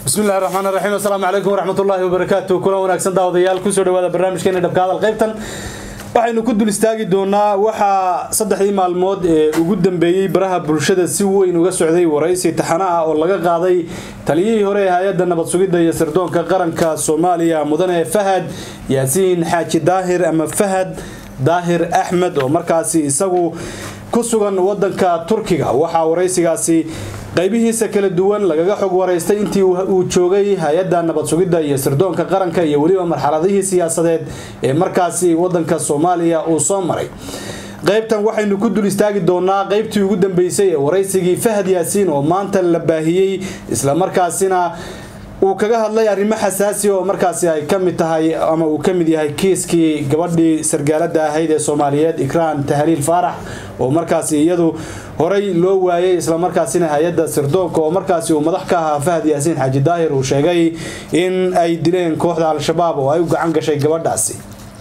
bismillahi raxmaan raxiim assalaamu calaykum waraxmatullaahi wabarakaatu kulan wanaagsan daawadayaal kusoo dhawaada barnaamijkeena dhabka hadal qaybtan waxaynu ku dul istaagi doonaa waxaa saddexdii maalmood ee ugu dambeeyey baraha bulshada si weyn uga socday waraysi taxano ah oo laga qaaday taliyihii hore ee hay-adda nabad sugidda iyo sirdoonka qaranka soomaaliya mudane fahad yaasiin xaaji daahir ama fahad daahir axmed oo markaasi isagu ku sugan wadanka turkiga waxaa waraysigaasi qaybihiisa kala duwan lagaga xog waraystay intii uu joogay hay-adda nabad sugidda iyo sirdoonka qaranka iyo weliba marxaladihii siyaasadeed ee markaasi wadanka soomaaliya uu soo maray qaybtan waxaynu ku dul istaagi doonaa qaybtii ugu dambeysay ee waraysigii fahad yaasiin oo maanta la baahiyey islamarkaasina uu kaga hadlay arrimo xasaasi oo markaasi ay ka mid tahay ama uu ka mid yahay kiiskii gabadhii sargaalada ahayd ee soomaaliyeed ikraan tahliil faarax oo markaasi iyadu horey loo waayay islamarkaasina hay-adda sirdoonka oo markaasi uu madax ka ahaa fahad yaasiin xaaji daahir uu sheegay in ay dileen kooxda al-shabaab oo ay u gacan gashay gabadhaasi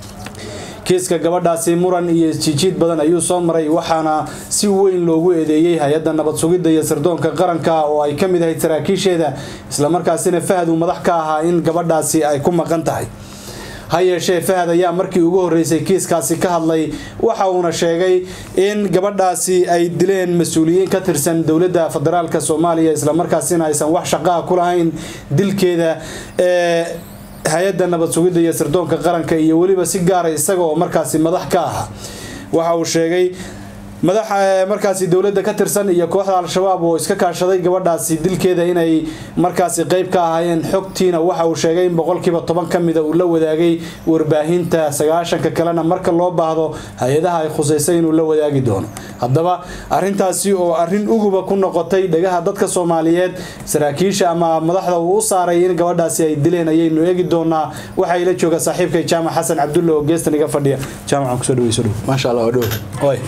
kiiska gabadhaasi muran iyo isjiijiid badan ayuu soo maray waxaana si weyn loogu eedeeyey hay-adda nabad sugidda iyo sirdoonka qaranka oo ay ka mid ahayd saraakiisheeda islamarkaasina fahad uu madax ka ahaa in gabadhaasi ay ku maqan tahay ha yeeshee fahad ayaa markii ugu horreysay kiiskaasi ka hadlay waxa uuna sheegay in gabadhaasi ay dileen mas-uuliyiin ka tirsan dowladda federaalk soomaaliya islamarkaasina aysan wax shaqaa ku lahayn dilkeeda ee hay-adda nabad sugidda iyo sirdoonka qaranka iyo weliba si gaara isaga oo markaasi madax ka aha waxa uu sheegay madax markaasi dowladda ka tirsan iyo kooxda al-shabaab oo iska kaashaday gabadhaasi dilkeeda inay markaasi qeyb ka ahaayeen xogtiina waxa uu sheegay in boqolkiiba toban ka mida uu la wadaagay warbaahinta sagaashanka kalena marka loo baahdo hay-adaha ay khuseysay inuu la wadaagi doono haddaba arintaasi oo arin uguba ku noqotay dhagaha dadka soomaaliyeed saraakiisha ama madaxda uu u saaray in gabadhaasi ay dileen ayaynu eegi doonaa waxaa ila jooga saaxiibkay jaamac xasan cabdulle oo geestan iga fadhiya jaamacan kusoo dhaweyso dhow maasha allah dhow oy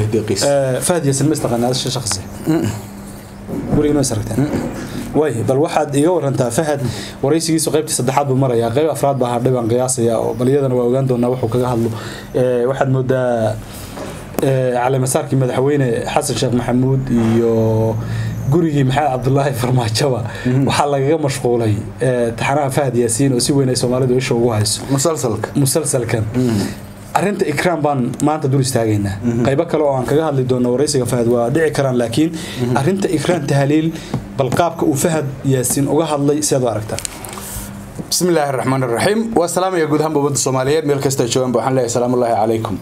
fahad yasin ma istaqaanaa shaqsi guriga is aragteen way bal waxaad iga warantaa fahad waraysigiisu qaybtii saddexaad buu marayaa qayb afraad baa hadhay baan qiyaasaya oo bal iyadana waa ogaan doonaa wuxuu kaga hadlo waxaad moodaa caleemasaarkii madaxweyne xasan sheekh maxamuud iyo gurigii maxamed cabdulaahi farmaajaba waxaa lagaga mashquulay taxanaha fahad yaasiin oo si weyn ay soomaalidu isha ugu hayso musalsalka musalsalkan arinta ikraan baan maanta dul istaagaynaa qaybo kale oo aan kaga hadli doono waraysiga fahad waa dhici karaan laakiin arinta ikraan tahliil bal qaabka uu fahad yaasiin uga hadlay siaad u aragtaa bismi illaahi raxmaan raxiim waa salaamaya guud ahaanba ummadda soomaaliyeed meel kasta jooganba waxaan leeyahay salaamullaahi calaykum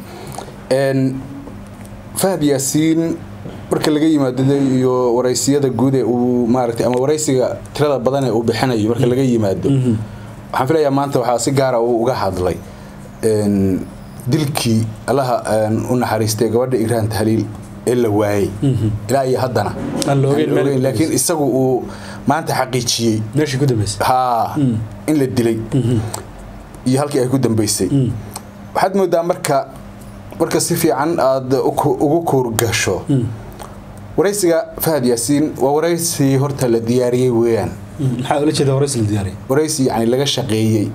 fahad yaasiin marka laga yimaado iyo waraysiyada guud ee uu maaragtay ama waraysiga tirada badan ee uu bixinayo marka laga yimaado waxaan filayaa maanta waxaa si gaara uu uga hadlay dilkii allaha u naxariistay gabadha iiraan tahliil ee la waayey ilaa iyo haddana laakiin isagu uu maanta xaqiijiyey meeshii ku dambeysay haa in la dilay iyo halkii ay ku dambeysay waxaad moodaa marka marka si fiican aada ugu kuurgasho waraysiga fahad yaasiin waa waraysi horta la diyaariyey weeyaan maxaa ula jeeda waraysi la diyaariyey waraysi yani laga shaqeeyey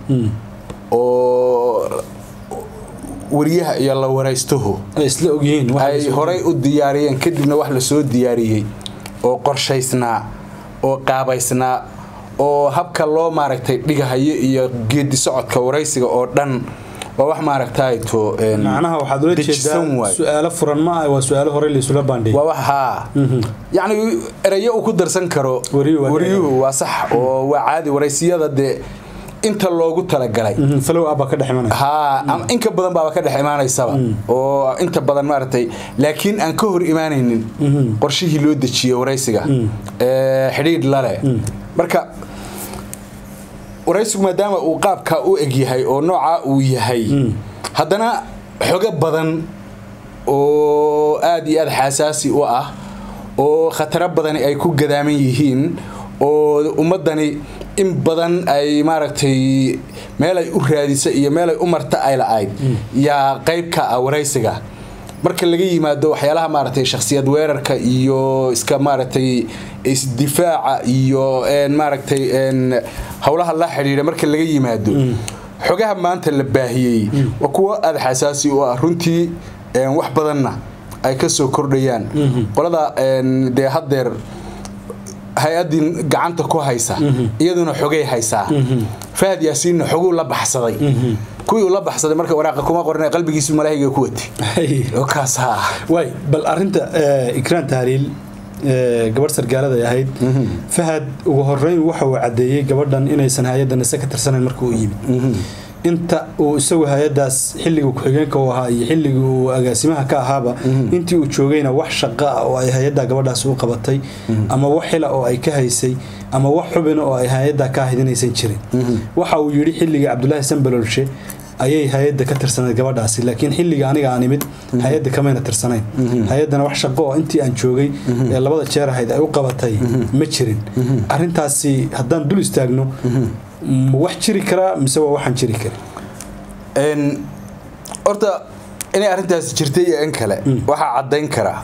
oo wariyaha iyo la waraystuhu ay isla ogyihiin ay horay u diyaariyeen kadibna wax lasoo diyaariyey oo qorshaysnaa oo qaabaysnaa oo habka loo maaragtay dhigahayo iyo geedi socodka waraysiga oo dhan waa wax maaragtayto macnaha waxaad ula jeedaa su-aalo furan ma ah waa su-aalo horey laisula baandhiyay waa wax haa yacni erayo uu ku darsan karo wariyuhu waa sax oo waa caadi waraysiyada dee inta loogu talagalay falow abba ka dhex imanaya haa inka badan baaba ka dhex imaanaysaba oo inta badan maaragtay laakiin aan ka hor imaanaynin qorshihii loo dejiyey waraysiga xidhiidh lale marka waraysigu maadaama uu qaabka u egyahay oo noocaa uu yahay haddana xogo badan oo aada iyo aada xasaasi u ah oo khataro badani ay ku gadaaman yihiin oo ummadani in badan ay maaragtay meel ay u raadisa iyo meel ay u marta ay la-ayd yaa qayb ka ah waraysiga marka laga yimaado waxyaalaha maaragtay shakhsiyad weerarka iyo iska maaragtay isdifaaca iyo maaragtay howlaha la xidhiidha marka laga yimaado xogaha maanta la baahiyey waa kuwo aada xasaasi u ah runtii wax badanna ay ka soo kordhayaan qolada dee haddeer hay-addii gacanta ku haysa iyaduna xogay haysaa fahad yaasiinna xoguu la baxsaday kuwii uu la baxsaday marka waraaqa kuma qorina qalbigiisu malaahiga ku watay oo kaas ha waay bal arinta ikraan tahliil gabadh sargaalada ay ahayd fahad ugu horeyn waxa uu caddeeyey gabadhan inaysan hay-adda nise ka tirsanayn marka uu yimid inta uu isagu hay-adaas xilligii ku-xigeenka u ahaa iyo xilligii uu agaasimaha ka ahaaba intii uu joogayna wax shaqa ah oo ay hay-adda gabadhaas u qabatay ama wax xila oo ay ka haysay ama wax xubina oo ay hay-adda ka ahayd inaysan jirin waxa uu yidhi xilligii cabdulaahi sambalolshe ayay hay-adda ka tirsanayd gabadhaasi laakiin xilliga aniga aan imid hay-adda kamayna tirsanayn hay-addana wax shaqo oo intii aan joogay ee labada jeer ahayd ay u qabatay ma jirin arintaasi haddaan dul istaagno wax jiri karaa mise waa waxaan jiri karin horta inay arrintaasi jirtay iyo in kale waxaa caddayn karaa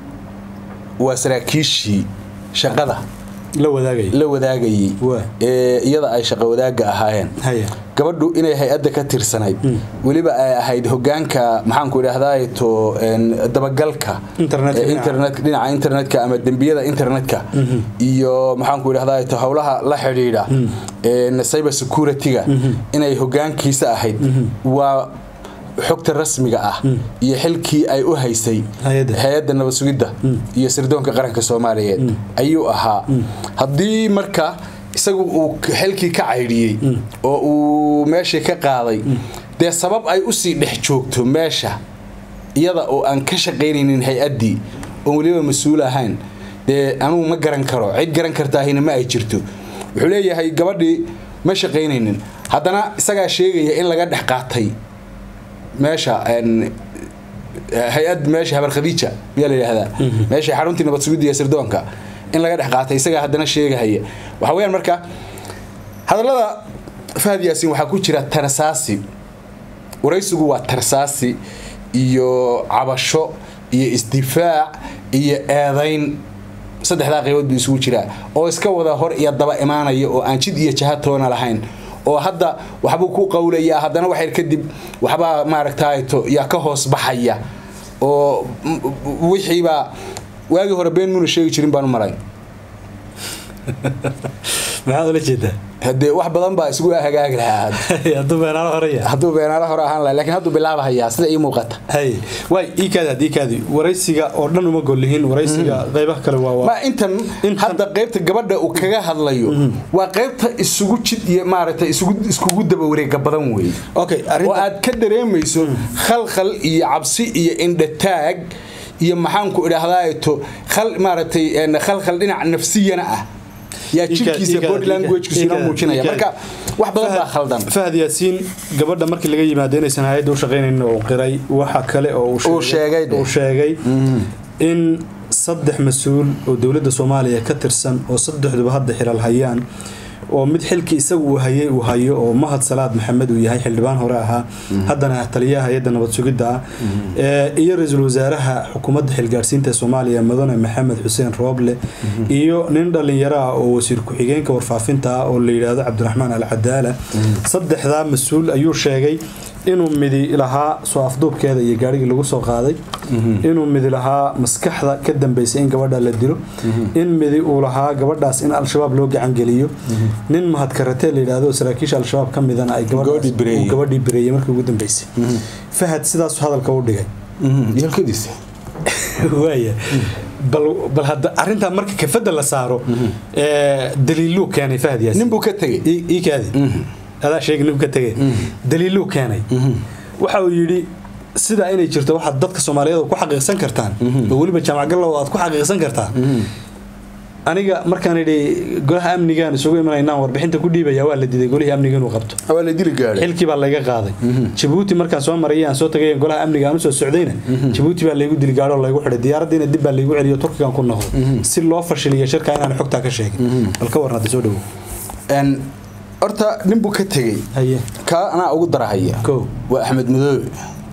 waa saraakiishii shaqada la wadaagay la wadaagayey ee iyada ay shaqo wadaagga ahaayeen gabadhu inay hay-adda ka tirsanayd weliba ay ahayd hogaanka maxaanku idhaahdaa to dabagalka dhinaca internetka ama dembiyada internetka iyo maxaanku idhahdaa to howlaha la xidhiidha cyber security-ga inay hogaankiisa ahayd waa xogta rasmiga ah iyo xilkii ay u haysay hay-adda nabad sugidda iyo sirdoonka qaranka soomaaliyeed ayuu ahaa haddii marka isagu uu xilkii ka caydhiyey oo uu meeshii ka qaaday dee sabab ay usii dhex joogto meesha iyada oo aan ka shaqaynaynin hay-addii oon weliba mas-uul ahayn dee anugu ma garan karo cid garan kartaahina ma ay jirto wuxuu leeyahay gabadhii ma shaqaynaynin haddana isagaa sheegaya in laga dhex qaatay meesha hay-ad meesha habar khadiija miyaa la yidhahdaa meesha xaruntii nabad sugidda iyo sirdoonka in laga dhex qaatay isagaa haddana sheegahaya waxa weyaan marka hadallada fahad yaasiin waxaa ku jira tarsaasi waraysigu waa tarsaasi iyo cabasho iyo isdifaac iyo eedayn saddexdaa qaybood buu isugu jiraa oo iska wada hor iyo daba imaanaya oo aan jid iyo jahatoona lahayn oo hadda waxbuu ku qawlayaa haddana waxyar kadib waxbaa maaragtaato yaa ka hoos baxaya oo wixiibaa waagii hore been muuna sheegi jirin baan u maray maxaad ula jeedaa hadee wax badan baa isugu hagaagi lahaa hadduu beenaalo horaya hadduu beenaalo hore ahaan laha lakiin hadduu bilaabahayaa sida ii muuqata hay waay iikaadi haddii kaadi waraysiga oo dhan uma gollihin waraysiga qaybaha kale waa ma intan hadda qaybta gabadha uu kaga hadlayo waa qaybta isugu jid iyo maaragtay isugu iskugu daba wareega badan weeye okay oo aad ka dareemayso khalkhal iyo cabsi iyo indhataag iyo maxaanku idhaahdaato khal maaragtay khalkhal dhinac nafsiyana ah yaa jirkiisa body languagekiisuna muujinaya marka wax badan baa khaldan fahad yaasiin gabadha markii laga yimaado inaysan hay-adda u shaqaynaynin oo qiray waxa kale oo uu sheegay uu sheegay in saddex mas-uul oo dowladda soomaaliya ka tirsan oo saddexduba hadda xilal hayaan oo mid xilkii isagu uu hayay uu hayo oo mahad salaad maxamed uu yahay xildhibaan hore ahaa haddana taliyaha hay-adda nabad sugidda ah iyo ra-iisul wasaaraha xukuumadda xilgaadhsiinta soomaaliya mudane maxamed xuseen rooble iyo nin dhallinyaro ah oo wasiir ku-xigeenka warfaafinta ah oo la yidhaahdo cabdiraxmaan alcadaala saddexdaa mas-uul ayuu sheegay inuu midi lahaa soo afduubkeeda iyo gaarigii lagu soo qaaday inuu midi lahaa maskaxda ka dambeysay in gabadha la dilo in midi uu lahaa gabadhaas in al-shabaab loo gacangeliyo nin mahadkaratee la yidhaahdo saraakiisha al-shabaab ka midana ay gabadhii bireeyey markii ugu dambeysay fahad sidaasu hadalka u dhigay yalkadiisa waaya bal hadda arintaa marka kafada la saaro daliiluu keenay fahad yaasi nin buu ka tegey ii kaadi adaa sheegi ninku ka tegay daliiluu keenay waxa uu yidhi sidaa inay jirto waxaad dadka soomaaliyeed ku xaqiiqsan kartaan oo weliba jaamac gallow aad ku xaqiiqsan kartaan aniga markaan idhi golaha amnigaan isugu imanaynaan warbixinta ku dhiibaya waa la diiday golihii amniga inuu qabto waa la dili gaadhay xilkii baa layga qaaday jabuuti markaan soo marayay aan soo tagay golaha amniga aan usoo socdayna jabuuti baa laygu dili gaadho laygu xidhay diyaaraddiina dib baa laygu celiyo turkigan ku noqdo si loo fashiliyo shirka inaan xogtaa ka sheegin bal ka warnada soo dhawow horta nin buu ka tegey haye ka anaa ugu darahaya Kow. waa axmed madoobe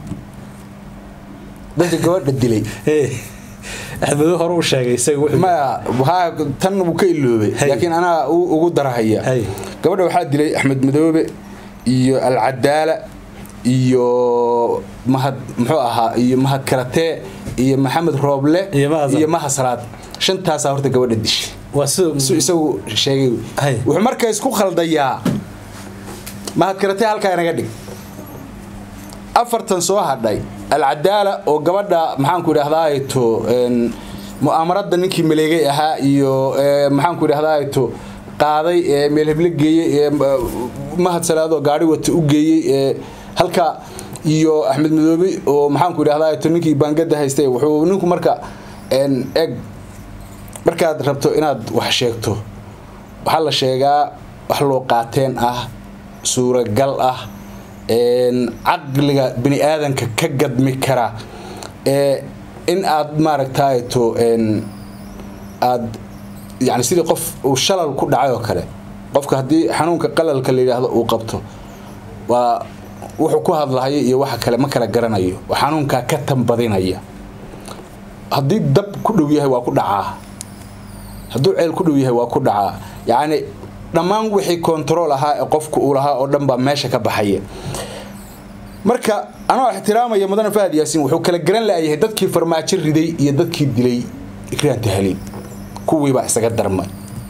dadka gabadha dilay axmedo hore u sheegay isaga wuxuu maya waxaa tan wuu ka iloobay Hay. laakiin anaa u- ugu darahaya Hay. gabadha waxaa dilay axmed madoobe iyo alcadaala iyo mahad muxuu ahaa iyo mahad karatee iyo maxamed rooble Iyo Mahad Salaad. iyo mahad salaad shantaasaa horta gabadha dishay waa sida su isagu sheegay Hay. wuxuu marka isku khaldayaa mahadkaratay halkaa inaga dhig afartan soo hadhay alcadaala oo gabadha maxaanku idhahdaato mu'aamarada ninkii maleegay ahaa iyo eh, maxaanku idhahdaato qaaday ee meel heble geeyey ee mahad salaado gaari wata u geeyey ee halka iyo axmed madoobe oo maxaanku idhahdaato ninkii baangada haystay wuxuu ninku marka en, eg markaad rabto inaad wax sheegto waxaa la sheegaa wax loo qaateen ah suuragal ah een, caqliga bini aadanka ka gadmi kara ee in aad maaragtayto een, aad yani sidii qof uu shalal ku dhacay oo kale qofka haddii xanuunka qalalka la yidhaahdo uu qabto waa wuxuu ku hadlahayo iyo waxa kale ma kala garanayo oo xanuunkaa ka tambadinaya haddii dab ku dhow yahay waa ku dhacaa hadduu ceel ku dhow yahay waa ku dhacaa yacni dhammaan wixii kontarool ahaa ee qofku uu lahaa oo dhan baa meesha ka baxaya marka anoo ixtiraamaya mudane fahad yaasiin wuxuu kala garan la'yahay dadkii farmaajo riday iyo dadkii dilay ikraan tahaliil kuwiibaa isaga darmay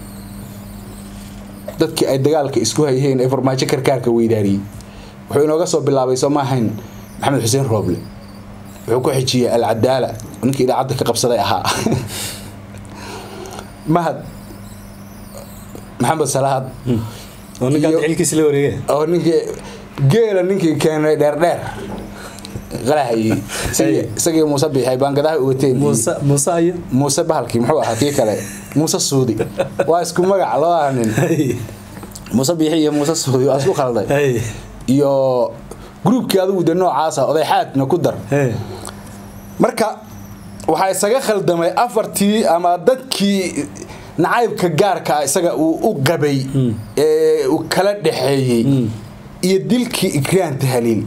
dadkii ay dagaalka isku hayheen ee farmaajo karkaarka weydaariyey wuxuu inooga soo bilaabay soo ma ahayn maxamed xuseen rooble wuxuu ku xijiyey alcadaala ninkii idaacadda ka qabsaday ahaa mahad maxamed salaad oo ninkaan iyo- xilkiisa la wareegay oo ninkii geela ninkii keenay dheerdheer qalahayey isagii- isagii muuse biixay baangadaha u wateen iyo- muuse muuse ayo muuse bahalkii muxuu ahaa kii kale muuse suudi waa isku magac labada nin muuse biixi iyo muuse suudi waa isku khalday Hey. iyo gruubkii adigu de noocaasa odayxaadna ku dar Hey. marka waxaa isaga khaldamay afartii ama dadkii nacaybka gaarka ah isaga uu u qabay ee uu kala dhaxeeyey iyo dilkii ikraan tahaliil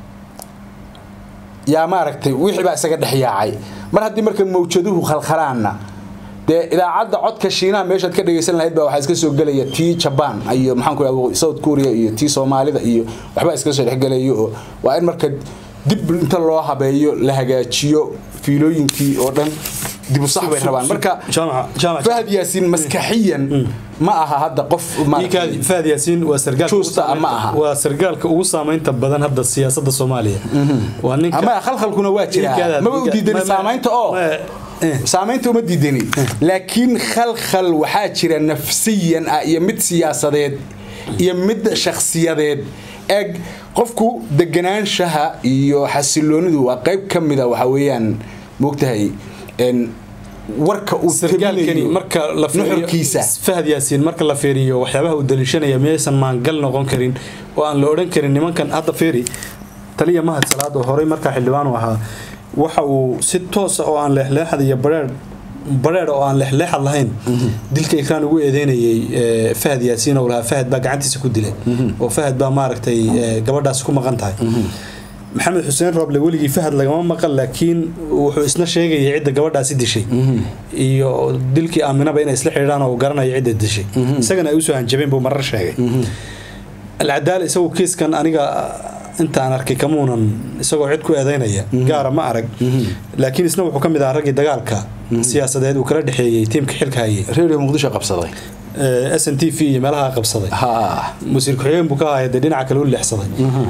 yaa maaragtay wixii baa isaga dhex yaacay mar haddii marka mawjaduhu khalkhalaanna dee idaacadda codka shiinaha meeshaad ka dhegaysan lahayd baa waxaa iska soo gelaya tii jaban iyo maxaan ku idhahda south korea iyo tii soomaalida iyo waxbaa iska soo dhexgelayo oo waa in marka dib inta loo habeeyo la hagaajiyo fiilooyinkii oo dhan dib u sax bay rabaan marka jaamaca jaamaca fahad yaasiin maskaxiyan ma aha hadda qof maaragtay- iikaadi faad yaasiin waa sargaalka ugu Juusta saameynta- ama aha. waa sargaalka ugu saameynta badan hadda siyaasadda soomaaliya waa ninka ama khalkhalkuna waa jiraa Iikaada- maba u diidani ma- ma- saamaynta oo ma- eh. saamaynta uma diidani laakiin khalkhal waxaa jira nafsiyan ah iyo mid siyaasadeed iyo mid shakhsiyadeed eg qofku deganaanshaha iyo xasiloonidu waa qayb ka mida waxa weeyaan moogtahay en, warka uu sargaalkani tabinayo marka la fiiriyo- nuxurkiisa fahad yaasiin marka la fiiriyo waxyaabaha uu daliishanaya miyaysan maangal noqon karin oo aan la odhan karin nimankan hadda fiiri taliya mahad salaad oo horey markaa xildhibaan u ahaa waxa uu si toosa oo aan leexleexad iyo bareer bareer oo aan leexleexad lahayn dilka ikraan ugu eedeynayay eh, fahad yaasiin oo lahaa fahad baa gacantiisa ku dilay oo fahad baa maaragtay eh, gabadhaasi ku maqan tahay maxamed xuseen rooble weligii fahad lagama maqan laakiin wuxuu isna sheegayay cidda gabadhaasi dishay iyo dilkii aaminaba inay isla xidhiidhaan oo uu garanayo cidda dishay isagana ay usoo hanjabeen buu marar sheegay alcadaala isagu kiiskan aniga intaan arkay kamuunan isagoo cid ku eedeynaya gaara ma arag laakiin isna wuxuu ka mid ahaa raggii dagaalka siyaasadeed uu kala dhexeeyey tiimka xilka hayay redio muqdisho qabsaday s n t v iyo meelaha qabsaday ha wasiir ku-xigeen buu ka ahaa dee dhinaca kale u leexsaday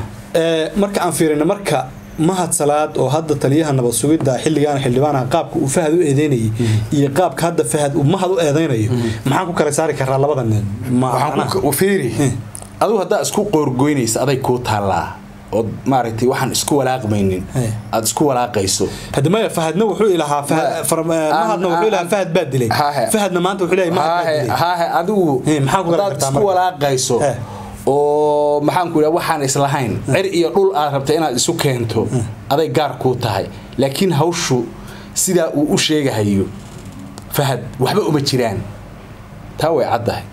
Ee, marka aan fiirino marka mahad salaad oo hadda taliyaha nabad sugidda xilligaan xildhibaanaha qaabka uu fahad u eedeynayay iyo qaabka hadda fahad uu mahad u eedeynayo maxaan ku kala saari karaa labada nin ma waxaan macnaha- ku fiiri adigu haddaa isku qoorgoynaysa aday kuu taallaa ood maaragtay waxaan isku walaaqmaynin Hey. aad isku walaaqayso hadda maya fahadna wuxuu ilahaa Fahad- Ma- far- aan- mahadna wuxuu ilahaa aan- fahad baa dilay Haahe. fahadna maanta wuxuu leeyahay mahad baa haahe dilay haahe adigu Hey, maxaa ku kala haddaad gartaa isku marka? walaaqayso Hey. oo maxaan ku idhaha waxaan islahayn cir iyo dhul aad rabta inaad isu keento aday gaar kuu tahay laakiin hawshu sidaa uu u sheegahayo fahad waxba uma jiraan taa way caddahay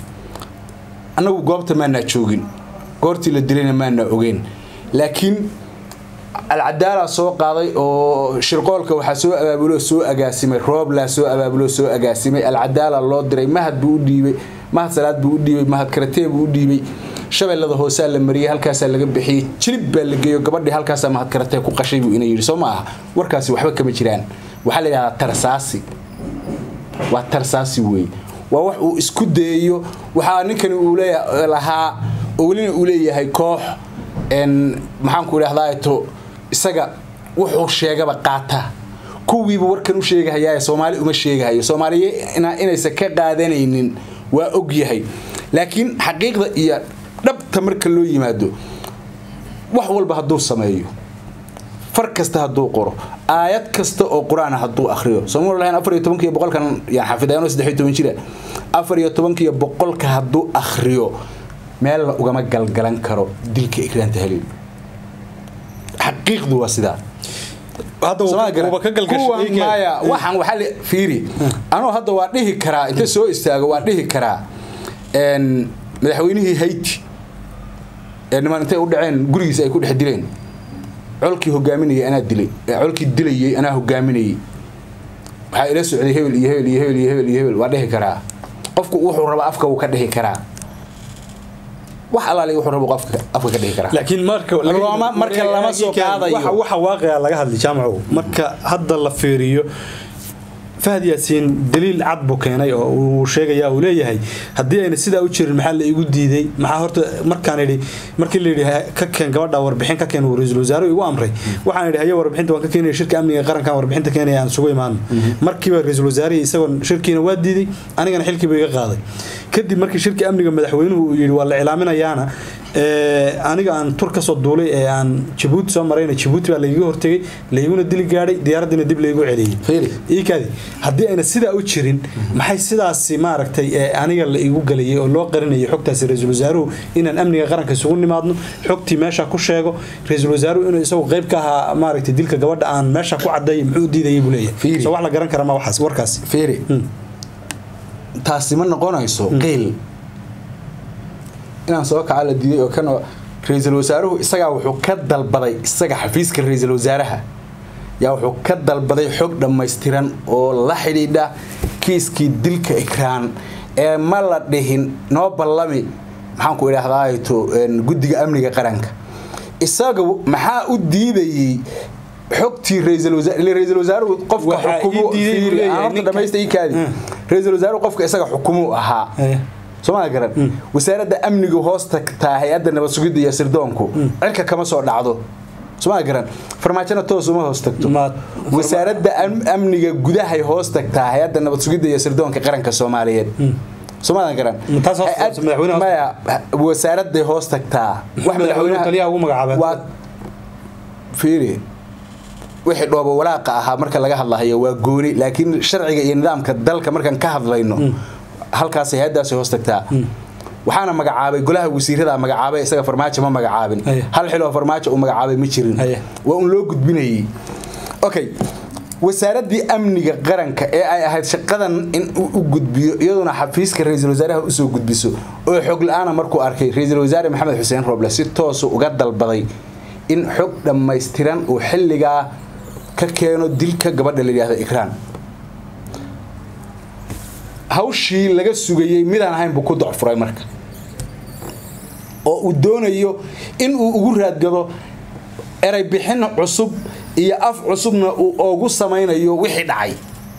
annagu goobta maanaa joogin goortii la dilayna maanaa ogeyn laakiin alcadaala soo qaaday oo shirqoolka waxaa soo abaabuloo soo agaasimay rooblaa soo abaabuloo soo agaasimay alcadaala loo diray mahad buu u dhiibay mahad salaad buu u dhiibay mahad karatee buu u dhiibay shabeellada hoosaa la mariyey halkaasaa laga bixiyey jilib baa la geeyo gabadhii halkaasaa mahad karatee ku qashay buu ina yidhi soo ma aha warkaasi waxba kama jiraan waxaa la yidhahdaa tarsaasi waa tarsaasi weeye waa wax uu isku dayayo waxaa ninkani uu leeya lahaa oo welina uu leeyahay koox n maxaanku idhahdaa to isaga wuxuu sheegaba qaata kuwiiba warkan u sheegahayaa soomaali uma sheegahayo soomaaliye inaysan ka qaadanaynin waa og yahay laakiin xaqiiqda iyo dhabta marka loo yimaado wax walba hadduu sameeyo far kasta hadduu qoro aayad kasta oo qur-aan hadduu akriyo sooma lahayn afar iyo tobankiiyo boqolkan yaan xafidayanoo saddex iyo toban jira afar iyo tobankiiyo boqolka hadduu akriyo meel la ugama galgalan karo dilka ikraanta haliil xaqiiqdu waa sidaa maya waxaan waxaa la fiiri anuu hadda waa dhihi karaa inta soo istaago waa dhihi karaa madaxweynihii hayti ee niman intay u dhaceen gurigiisa ay ku dhex dileen colkii hogaaminayay anaa dilay colkii dilayay anaa hogaaminayay waxaa ila socday hebel iyo hebel iyo hebel iyo hebel iyo hebel waa dhihi karaa qofku wuxuu raba afka wuu ka dhihi karaa wax alaali wuxuu rabo qofka afka ka dhihi karaa laakiin marka Looma- marka lama soo qaadayo. waxa waxa waaqica laga hadlay jaamacu marka hadda la fiiriyo fahad yaasiin daliil cad buu keenay oo uu sheegaya uu leeyahay haddii ayna sidaa u jirin maxaa la igu diiday maxaa horta markaan idhi markii la yidhi ka keen gabadha warbixin ka keen uu ra-iisul wasaare igu amray waxaan idhi haye warbixinta waan ka keenaya shirka amniga qarankan warbixinta keenaya aan sugu imaano markiiba ra-iisul wasaarihii isagoo shirkiina waa diiday anigana xilkiiba iga qaaday kadib markii shirka amniga madaxweynuhu uu yidhi waa la cilaaminayaana ee, aniga aan tur kasoo duulay ee aan jabuuti soo marayna jabuuti baa laiga hortegay laiguna dili gaadhay diyaaradiina dib laigu celiyey Fiiri. iikaadi haddii ayna sidaa u jirin maxay sidaasi maaragtay ee aniga la igu galayay oo loo qarinayay xogtaasi ra-iisul wasaaruhu inaan amniga qaranka isugu nimaadno xogtii meesha ku sheego ra-iisul wasaaruhu inuu isagu qayb ka ahaa maaragtay dilka gabadha aan meesha ku cadeeyay muxuu u diidayay buu leeyahay Fiiri. soo wax la garan kara ma waxaas warkaasi fiiri taasi ma noqonayso qiil inaan soo kaca la diiday oo kan oo ra-iisul wasaaruhu isagaa wuxuu ka dalbaday isaga xafiiska ra-iisul wasaaraha yaa wuxuu ka dalbaday xog dhammaystiran oo la xidhiidha kiiskii dilka ikraan ee ma la dhihin noo ballami maxaan ku idhaahdaa to guddiga amniga qaranka isaga maxaa u diidayey xogtii ra-iisul wasaar ile ra-iisul wasaaruhu qofka Waxaa ii xukumo diiday buu fiiri, leeyahay aan horta ninka- dhamaysta ii kaadi Mm. ra-iisul wasaaruhu qofka isaga xukumu ahaa Eh. sooma garan wasaaradda amniga hoos tagtaa hay-adda nabad sugidda iyo sirdoonku cirka kama soo dhacdo sooma garan farmaajona toos uma hoos tagto Ma- wasaaradda am- amniga gudahay hoos tagtaa hay-adda nabad sugidda iyo sirdoonka qaranka soomaaliyeed soomaadan garan Ma taas hoos Hay-ad- tagto, madaxweyne hoos maya wasaaradday hoos tagtaa wax madaxweynuhu taliyaha ugu magacaabay. waa fiiri wixii dhoobo walaaqa ahaa marka laga hadlahayo waa gooni laakiin sharciga iyo nidaamka dalka markaan ka hadlayno halkaas hay-adaasi hoos tagtaa waxaana magacaabay golaha wasiirada magacaabay isaga farmaajo ma magacaabin Haya. hal xiloo farmaajo uu magacaabay ma jirin Haya. waa un loo gudbinayay okay wasaaraddii amniga qaranka ee ay ahayd shaqadan in uu u gudbiyo iyaduna xafiiska ra-iisul wasaaraha usoo gudbiso oo xog la-aana markuu arkay ra-iisul wasaare maxamed xuseen roble si toosu uga dalbaday in xog dhammaystiran uu xilligaa ka keeno dilka gabadha la yidhaahdo ikraan hawshii laga sugayey midaan ahayn buu ku docfuray marka oo uu doonayo in uu ugu raadgado eray bixin cusub iyo af cusubna uu ugu samaynayo wixii dhacay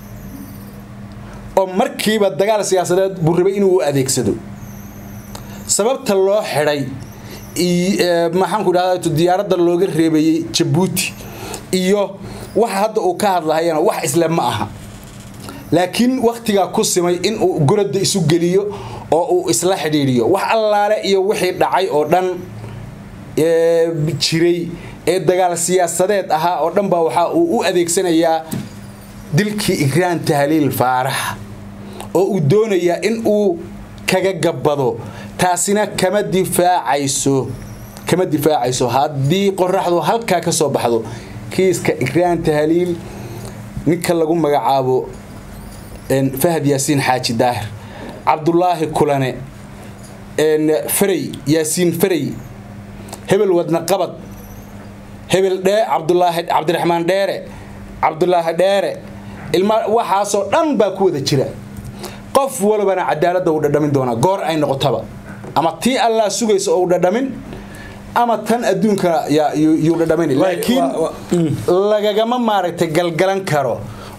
oo markiiba dagaal siyaasadeed buu rabay inuu u adeegsado sababta loo xidhay i- ee, maxaanku dhahda diyaaradda looga reebayey jabuuti iyo waxa hadda uu ka hadlahayana wax isle ma aha laakiin waktigaa ku simay in uu goradda isu geliyo oo uu isla xidhiidhiyo wax allaale iyo wixii dhacay oo dhan ee jiray ee dagaal siyaasadeed ahaa oo dhan baa waxaa uu u adeegsanayaa dilkii ikraan tahliil faarax oo uu doonayaa in uu kaga gabbado taasina kama difaacayso kama difaacayso haddii qoraxdu halkaa ka soo baxdo kiiska ikraan tahliil ninka lagu magacaabo een, fahad yaasiin xaaji daahir cabdulaahi kulane een, farey yaasiin farey hebel wadna qabad hebel dhee cabdulaahi cabdiraxmaan dheere cabdulaahi dheere ilma waxaasoo dhan baa ku wada jira qof walbana cadaaladda uu dhadhamin doonaa goor ay noqotaba ama tii allaa sugaysa oo u dhadhamin ama tan adduunka yaa- yuu yuu dhadhamin laakiin wa- lagagama maaragtay galgalan karo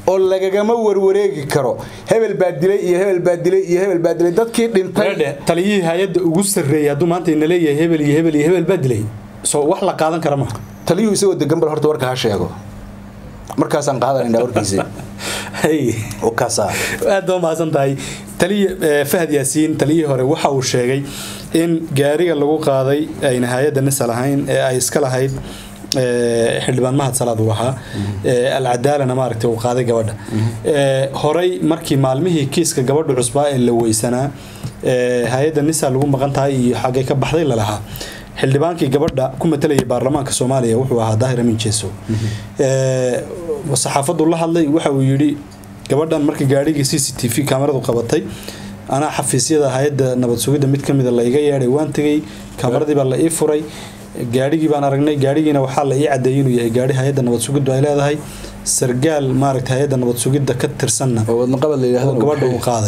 oo lagagama warwareegi karo hebel baa dilay iyo hebel baa dilay iyo hebel baa dilay dadkii dhintay Reedhe, taliyihii hay-adda ugu sarreeyay hadduu maanta ina leeyahay hebel iyo hebel iyo hebel baa dilay soo wax la qaadan kara ma taliyuhu isagoo degan bal horta warka ha sheego markaasaan qaadanaynaa warkiisi Hey. kaasaa aad baa mahadsan tahay taliya eh, fahad yaasiin taliyihii hore waxa uu sheegay in gaariga lagu qaaday ayna hay-adda nisa lahayn ee ay iska lahayd eh, xildhibaan mahad salaad uu ahaa eh, alcadaalana maaragtay uu qaaday gabadha Eh, horey markii maalmihii kiiska gabadha cusbaa ee la weysanaa eh, hay-adda nisa lagu maqan tahay iyo xaggay ka baxday lalahaa xildhibaankii gabadha ku matalayay baarlamaanka soomaaliya wuxuu ahaa daahir amin jeeso Eh, saxaafadu la hadlay waxa uu yidhi gabadhan markii gaadhigii c c t v kaamaradu qabatay anaa xafiisyada hay-adda nabad sugidda mid kamida la iga yeedhay waan tegey kaamaradii baa la ii furay gaadhigii baan aragnay gaadhigiina waxaa la ii cadeeyey inuu yahay gaadhi hay-adda nabad sugiddu ay leedahay sargaal maaragta hay-adda nabad sugidda ka tirsanna oo wadnaqabad la oo yidhaahdo gabadha uu qaaday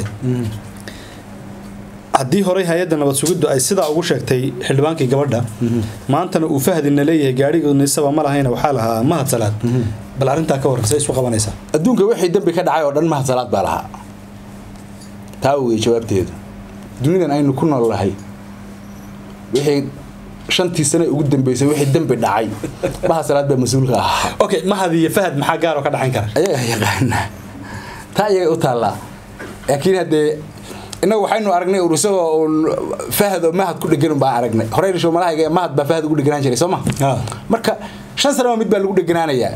haddii horey hay-adda nabad sugiddu ay sidaa ugu sheegtay xildhibaankii gabadha maantana uu fahadina leeyahay gaadhiga nisaba ma lahayna waxaa lahaa mahad salaad bal arrintaa ka warran say isu qabanaysaa adduunka wixii dambi ka dhacay oo dhan mahad salaad baa lahaa taa wey jawaabteedu dunidan aynu ku nool nahay wixii shantii sane ugu dambeysay wixii dambi dhacay mahad salaad baa mas-uulka ahaa okay mahad iyo fahad maxaa gaar oo ka dhaxayn kara ayaga yaqaana taa iyaga u taallaa laakiin haddee innagu waxaynu aragnay ur isagoo uun fahad oo mahad ku dhegan baan aragnay horey dhisho malahayga mahad baa fahad ugu dheganaan jiray soo ma Ha. marka shan sanaba mid baa lagu dheganaanayaa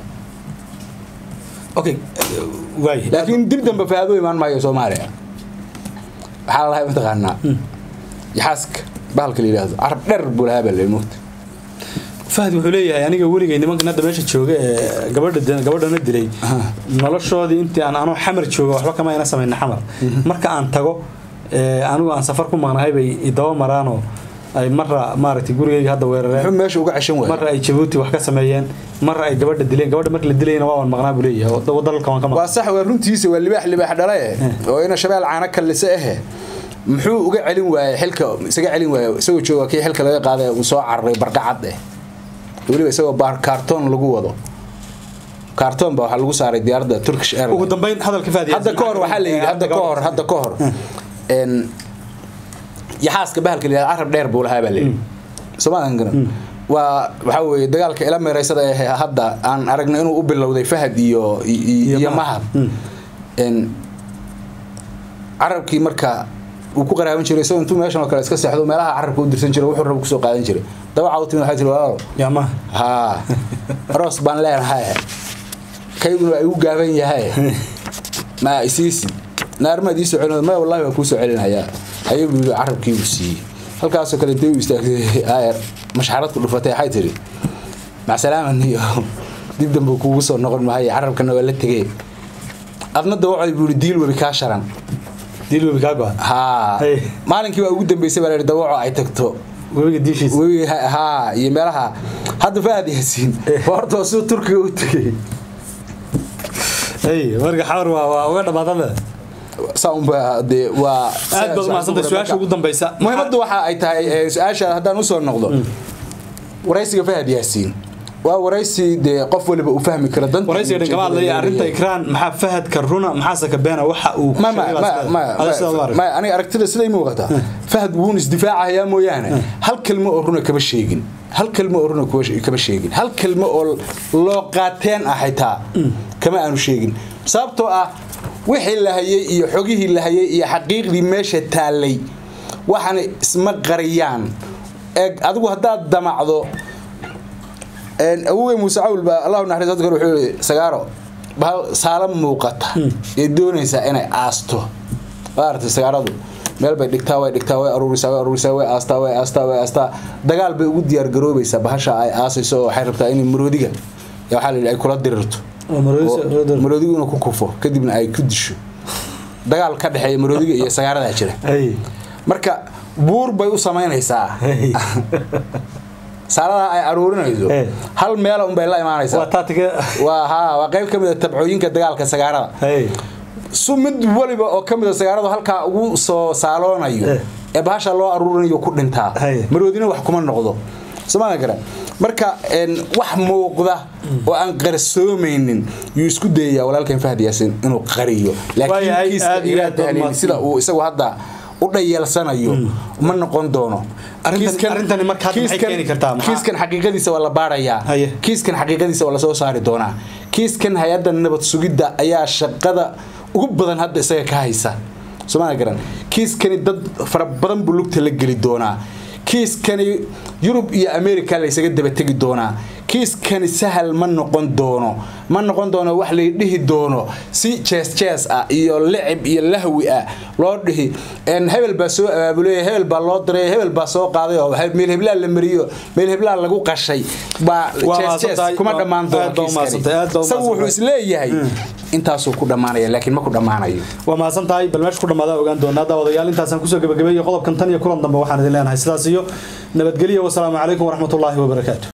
okay waay laakiin dib dambe fahad u imaan maayo soomaaliya waxaa lalahay mataqaanaa yaxaaska bahalka la yidhaahdo carab dheer buu lahaa baa leemugta fahad wuxuu leeyahay aniga weligay nimankan hadda meesha jooga ee gabadha gabadhana dilay noloshoodii intii aan anoo xamar jooga waxba kama ina samayna xamar marka aan tago ee, anigu aan safar ku maqnahay bay idaba maraanoo ay marra maaragtay gurigayga hadda muxuu weerareen meesha uga ceshan waaya marra ay jabuuti wax ka sameeyeen marra ay gabadha dileen gabadha marka la dilayna waa wan maqnaa buu leeyahay oo da- dalka waan ka waa maqnaa sax waa runtiisa waa libaax libaax dhalaye oo ina shabeel caana kallise ahe muxuu uga celin waayey xilka isaga celin waaye isagoo jooga kii xilka laga qaaday uu soo cararay barqacad eh weliba isagoo baar kaartoon lagu wado kaartoon baa waxaa lagu saaray diyaaradda turkish ugu airline dambeyn hadalka fahad hadda ka hor waxaa la yidhi hadda ka hor hadda ka hor een yaxaaska bahalka la yidhahdo carab dheer buu lahaa baa la yidhi soomaadan garan waa waxaa weeye dagaalka ila meeraysada ee hadda aan aragnay inuu u bilowday fahad iyo iyo iyo mahad een carabkii marka uu ku qaraaban jiray isagoo intuu meeshan oo kale iska seexdo meelaha carabka u dirsan jiray wuxuu rabo kusoo qaadan jiray dabaca u timid waxaa tiri walaalo yaa ma haa aroos baan leenahay kayguna waa igu gaaban yahay ma isiisi naarmaad ii soo celin maya wallahi waa kuu soo celinayaa ayagu yidhi carabkii uu siiyey halkaasoo kale intay u istaagtay aayar mashxarad ku dhufatay waxay tiri macsalaaman iyo dib dambe kugu soo noqon mahay carabkana waa la tegey adna dawacday buu yidhi diil webi kaa sharan diil webi kaa go-an haa Hey. maalinkii waa ugu dambeysay baa la yidhi dawaco ay tagto webiga diishiisa webi haa iyo meelaha hadda fahad yaasiin waa horta waa siduu turkiga u tegey hey marka xawar waa waa uga dhamaadada saa unba dee waa aad baad umahadsantay su-aasha ugu dambeysa muhiimaddu waxa ay tahay ee, su-aasha haddaan usoo noqdo waraysiga fahad yaasiin waa waraysi dee qof waliba uu fahmi karo danta waraysiga dhan kama hadlaya arrinta ikraan maxaa fahadka runa maxaase ka beena waxa uu ma ma ma ma Adiga sidaad u aragtay. ma aniga aragtida siday muuqataa fahad wuun isdifaacayaa mooyaane hal kelmo oo runa kama sheegin hal kelmo oo runa kuwa- kama sheegin hal kelmo oo loo qaateen ah xitaa kama aanu sheegin sababtoo ah wixii la hayay iyo xogihii la hayay iyo xaqiiqdii meesha taallay waxaana isma qariyaan eeg adigu haddaad damacdo een, awowey muuse cawl baa allahu naxariis dadka hore wuxuu yihi sagaaro bahal saala muuqata ee doonaysaa inay aasto waa aragtay sagaaradu meel bay dhigtaa way dhigtaa way aruurisaa way aruurisaa way aastaa way aastaa way aastaa dagaal bay ugu diyaar garoobaysaa bahasha ay aasayso oo waxay rabtaa inay maroodiga ee waxaa la yidhi ay kula dirirto Oo maroodiga- oo maroodiga- maroodigu inuu ku kufo kadibna ay ku disho dagaal ka dhexeeya maroodiga iyo sagaaradaa jira Hey. marka buur bay u samaynaysaa Hey. saaladaa ay aruurinayso Eh. hal meela unbay la waa imaanaysaa taatiga waa haa waa qayb ka mid a tabcooyinka dagaalka sagaarada hey su mid waliba oo ka mid a sagaaradu halkaa ugu soo saaloonayo Eh. ee bahasha loo aruurinayo ku dhintaa Hay. maroodina wax kuma noqdo somaa garan marka wax muuqda oo aan qarsoomaynin yuu isku dayayaa walaalkan fahad yaasin inuu qariyo laakiin kiiska sida uu isagu hadda u dhayalsanayo ma noqon doono kiiskan xaqiiqadiisa waa la baarayaa kiiskan xaqiiqadiisa waa lasoo saari doonaa kiiskan hay-adda nabad sugidda ayaa shaqada ugu badan hadda isaga ka haysa somaa garan kiiskani dad fara badan buu lugta la geli doonaa kiiskani yurub iyo america laysaga dabategi doonaa kiiskani sahal ma noqon doono ma noqon doono wax lay dhihi doono si jees jees ah iyo licib iyo lahwi ah loo dhihi hebel baa soo abaabulay hebel baa loo diray hebel baa soo qaaday oo meel heblaa la mariyo meel heblaa lagu qashay baa jees jees kuma dhammaan doono kiiskani wuxuu isleeyahay intaasuu ku dhammaanaya laakiin ma ku dhammaanayo waa mahadsan tahay bal meesha ku dhammaada ogaan doonaa daawadayaal intaasaan kusoo gabagabeeyey qodobkan tan iyo kulan dambe waxaan idin leenahay sidaas iyo nabadgelyo wasalaamu calaykum waraxmatullaahi wabarakaatu